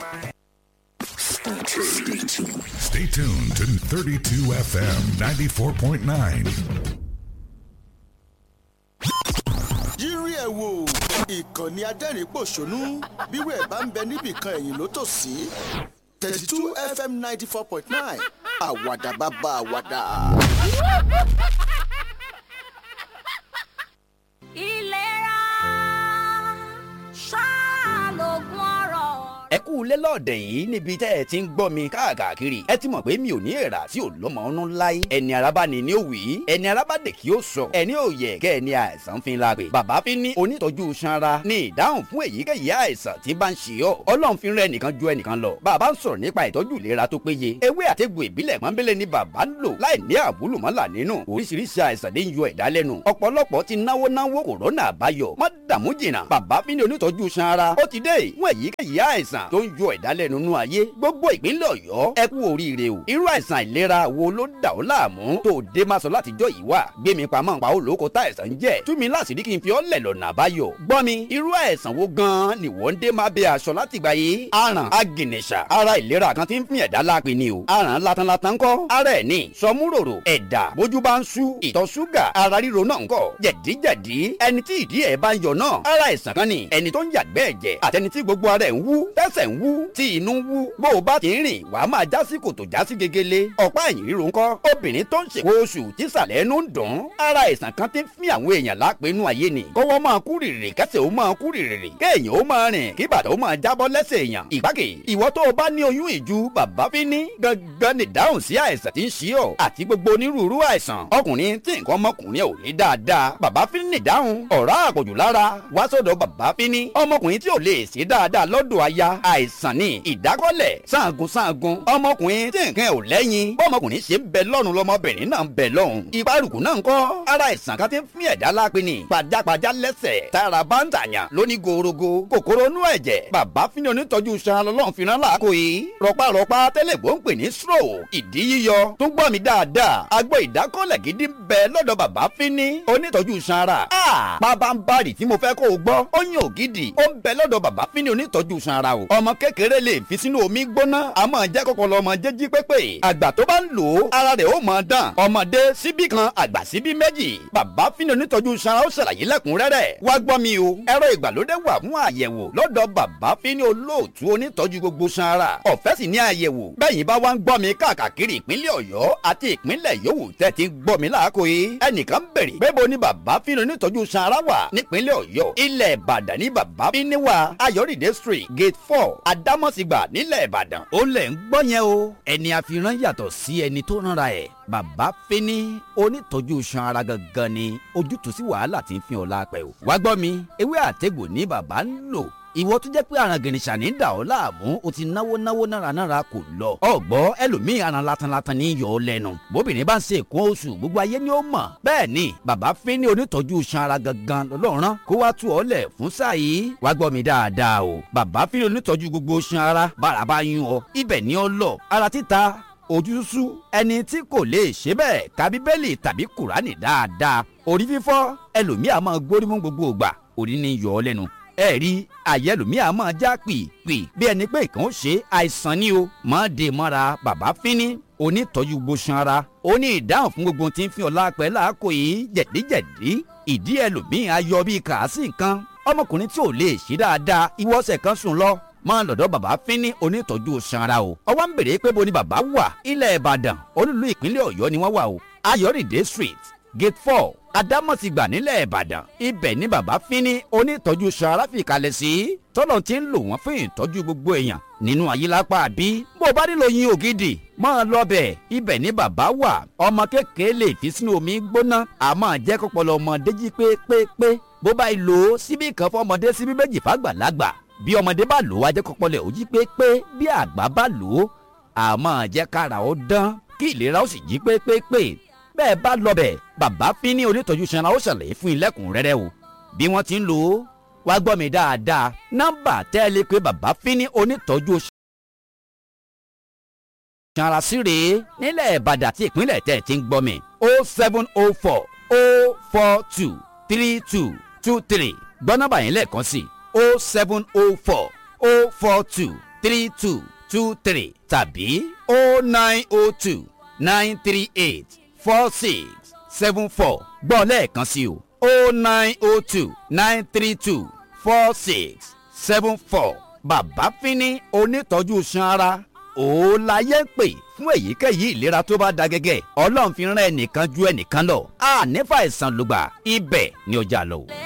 Stay tuned to 32 FM 94.9. yírí ẹ̀ wò ìkànnì adẹ́rìn-pọ̀ṣónú bírò ẹ̀ bá ń bẹ níbìkan ẹ̀yìn ló tò sí thirty two fm ninety four point nine àwàdà bàbá àwàdà. ìlera ṣáà lògùn ọrọ̀. ẹ kú ilé lọ́ọ̀dẹ̀ yìí níbi tẹ́ ẹ ti ń gbọ́ mi káàkiri ẹ ti mọ̀ pé mi ò ní èrà tí ò lọ́mọ ọ̀nù láyé ẹni araba ni ni ó wí ẹni araba dè kí ó sọ ẹni ò yẹ kẹ́ ẹni àìsàn fi la pè bàbá fi ní onítọ́jú sanra ní ìdáhùn fún èyíkéyìí àìsàn tí bá ń ṣe ọ́ ọlọ́run fi rẹ nìkan ju ẹnìkan lọ bàbá ń sọ̀rọ̀ nípa ìtọ́jú ìlera tó péye ewé àtẹ̀gbò ìbílẹ̀ pọ́nbélé ni bàbá ń lò láì ní àbúlùmọ́là nínú oríṣiríṣi àìsàn ní yọ ẹ̀dá lẹ́nu ọ̀pọ̀lọpọ̀ ti náwó náwó kòrónà àbáyọ má dààmú jìnnà bàbá fi ní onítọ́jú sanra ó ti dé fún èyíkéyìí àìsàn tó ń yọ ẹ̀dá lẹ́nu nú ayé gbogbo ìpínlẹ̀ ọ̀yọ́ ẹ kú oríire o irú àìsàn ìlera wo ló dà ọ́ láàmú tó o dé máa sọ látijọ́ yìí wá gbé mi pamọ́ pa ó lóko tá àìsàn ń jẹ́ tú mi láṣìírí kí n fi ọ́ lẹ̀ lọ́nà àbáyọ gbọ́ mi irú àìsàn wo gan-an ni wọ́n ń dé máa bẹ aṣọ látìgbà yìí aràn agìnìṣà ara ìlera kan ti ń fún ẹ̀dá lápè ni o aràn latanlatan kọ́ ara ẹ̀ ní sọmúròrò ẹ̀dà bójú bá ń sú ìtọ̀ ṣúgà ara ríro náà ń kọ́ jẹ̀díjẹ̀dí ẹni tí ìdí ẹ̀ bá ń yọ náà ara àìsàn kan ni ẹni tó ń yàgbẹ́ ẹ̀jẹ̀ àtẹni tí gbogbo ara ẹ̀ ń wú tẹ́sẹ̀ ń wú tí inú ń wú bó o bá ti ń rìn wàá máa já sí kòtò já sí gegele ọ̀pá ẹ̀yìn ríro ńkọ́ obìnrin tó ń ṣèwọ oṣù tí sàlẹ̀ ẹnu ń dùn ara àìsàn kan ti ń fi àwọn èèyàn lápẹ̀ẹ́nu ayé ni kọ́wọ́ máa kú rìrì kẹsẹ̀ ó máa kú rìrì kéèyàn ó máa rìn kí bàtà ó máa jábọ́ lẹ́sẹ̀ èèyàn ìgbákè ìwọ tó o bá ní oyún ìju bàbá fi ní gangan ní dáhùn sí àìsàn tí ń ṣe ọ àti gbogbo onírúurú àìsàn ọkùnrin tí nǹkan ọmọkùnrin ò ní dáadáa bàbá fi ní dáhùn ọ̀rá àpọ̀jù lára wá sọ́dọ̀ bàbá fi ní ọmọkùnrin tí ò lè ṣe dáadáa lọ́dọ̀ aya àìsàn ní ìdákọ́lẹ̀ sangun sangun ọmọkùnrin tí nǹkan ò lẹ́yìn bọ́mọkùnrin ṣe ń bẹ lọ́rùn lọmọbìnrin náà ń bẹ lọ́hùn ìparùkù náà ń kọ́ ara àìsàn kan ti ń fún ẹ̀dá lápẹ́ ni pajápajá lẹ́sẹ̀ tára bá ń tàyàn lóní gorogo kòkòrò inú ẹ̀jẹ̀ bàbá fi ní onítọ́jú san lọ́lọ́run fi rán láàkó yìí rọpárọpá tẹ́lẹ̀ bó ń pè ní stroke ìdí yíyọ tó ń gbọ́ mi dáadáa agbọ́ ìdákọ́lẹ̀ gidi ń bẹ lọ́dọ̀ bàbá fi ní onítọ́jú sanra pabambari tí mo fẹ́ kó o gbọ́ ó yàn ògidì ó ń bẹ lọ́dọ̀ bàbá fi ní onítọ́jú sanra o ọmọ kékeré lè fi sínú omi gbóná àmọ́ jẹ́ kọ́kọ́ lọ́mọ jẹ́jí pépè àgbà tó bá ń lò ó ara rẹ̀ ó mọ̀ dán ọmọdé síbí kan àgbà síbí méjì bàbá fínni onítọ́jú sanra ó ṣàlàyé lẹ́kùnrẹ́rẹ́ wá gbọ́ mi o ẹ̀rọ ìgbàlódé wà fún àyẹ̀wò lọ́dọ̀ bàbá fínni olóòtú onítọ́jú gbogbo sanra ọ̀fẹ́ sì ní àyẹ̀wò bẹ́yìn bá wá ń gbọ́ mi káàkiri ìpínlẹ̀ ọ̀yọ́ àti ìpínlẹ̀ yòówù tẹ́ ti ń gbọ́ mi láàkó yìí ẹnìkan bèrè pé bo ni bàbá fínni onítọ́jú sanra wà nípínlẹ̀ ọ̀yọ́ ilẹ̀ ìbàdàn ní bàbá fínni wà ayọ̀rìndé street gate four adámọ̀sígbà nílẹ̀ ìbàdàn ó lẹ̀ ń gbọ́ yẹn o ẹni àfihàn yàtọ̀ sí ẹni tó rànra ẹ̀ bàbá fínní onítọ́jú san ara gangan ni ojútùú sí wàhálà tí ń fi ọ̀la pẹ̀ o. wá gbọ́ mi ewé àtẹ̀gbò ní bàbá ń lò ìwọ tó jẹ́ pé aràn gìrìṣà ní dà ọ́ láàmú o ti náwó náwó nára nára kò lọ. ọ̀gbọ́ ẹlòmíì aràn latanlatan ní yọ ọ́ lẹ́nu bóbìnrin bá ń ṣe èkó oṣù gbogbo ayé ni ó mọ̀. bẹ́ẹ̀ ni bàbá fínní onítọ́jú san ara gangan lọ́lọ́run kó wá tú ọ lẹ̀ fún sáà yìí. wá gbọ́ mi dáadáa o bàbá fínní onítọ́jú gbogbo san ara bára bá yún ọ ibẹ̀ ni ọ lọ ara títa ojúsú ẹni tí kò lè ṣe bẹ́ẹ̀ ka bíbélì tàbí kùránì dáadáa orí fífọ́ ẹlòmíà máa gbórí mú gbogbo ògbà orí ni yọ ọ lẹ́nu ẹ rí àyẹ ẹlòmíà máa já pìpì bí ẹni pé ìkàn ó ṣe àìsàn ni o máa dè mọ́ra bàbá fínní onítọ́jú gbóṣan ara ó ní ìdáhùn fún gbogbo tí ń fi ọ̀la pẹ́ láàkó yìí jẹ̀díjẹ̀dí ìdí ẹlòmíà yọ bí kàásì nǹkan ọmọkùnrin tí ò lè ṣe dáadáa ìwọ́sẹ̀ kan sùn lọ máa lọ́dọ̀ bàbá fínní onítọ́jú sanra o. ọwọ́ ń bèrè pé bo ni bàbá wà ilẹ̀ ìbàdàn olúlu ìpínlẹ̀ ọ̀yọ́ ni wọ́n wà o. ayọ̀rìndé street gate four adámọ̀sígbà nílẹ̀ ìbàdàn ibẹ̀ ni bàbá fínní onítọ́jú sanra fi kalẹ̀ sí. tọ́lọ̀ ti ń lò wọ́n fún ìtọ́jú gbogbo èèyàn nínú àyílápá bí. bó o bá nílò yin ògidì máa lọ bẹ̀ ibẹ̀ ni bàbá wà. ọmọ kékeré lè fi sínú omi gbóná àmọ́ jẹ́ kọ́pọ̀lọ́ ọmọdé jí pépépé bó bá lò ó síbí kan fọmọdé síbí méjì fàgbàlagbà bí ọmọdé bá lò ó wá jẹ́ kọ́pọ́lẹ̀ ó jí pépé bí àgbà bá lò ó àmọ́ jẹ́ kára ó dán kí ìlera ó sì jí pépépé bẹ́ẹ̀ bá lọ bẹ̀ bàbá fínní onítọ́jú sanra ó ṣàlàyé fún ilẹ̀kùnrẹ́rẹ́ o bí wọ́n ti ń lò ó wá gbọ́ mi dáadáa nọ́mbà tẹ́lẹ̀ pé bàbá fínní onítọ́jú sanra sí rèé nílẹ̀ ìbàdàn àti ìpínlẹ̀ tẹ̀ ti ń gbọ́ mi o seven o four o four two three two two three gbọ́ nọ́mbà yẹn lẹ́ẹ̀kan sí i o seven o four o four two three two two three tàbí o nine o two nine three eight four six seven four gbọ́ lẹ́ẹ̀kan sí o o nine o two nine three two four six seven four bàbá fínní onítọ́jú ṣan ara òun láyé ń pè fún èyíkéyìí ìlera tó bá da gẹ́gẹ́ ọlọ́run fi rán ẹnìkan ju ẹnìkan lọ ànífà ìsàn lùgbà ibẹ̀ ni ọjà lọ.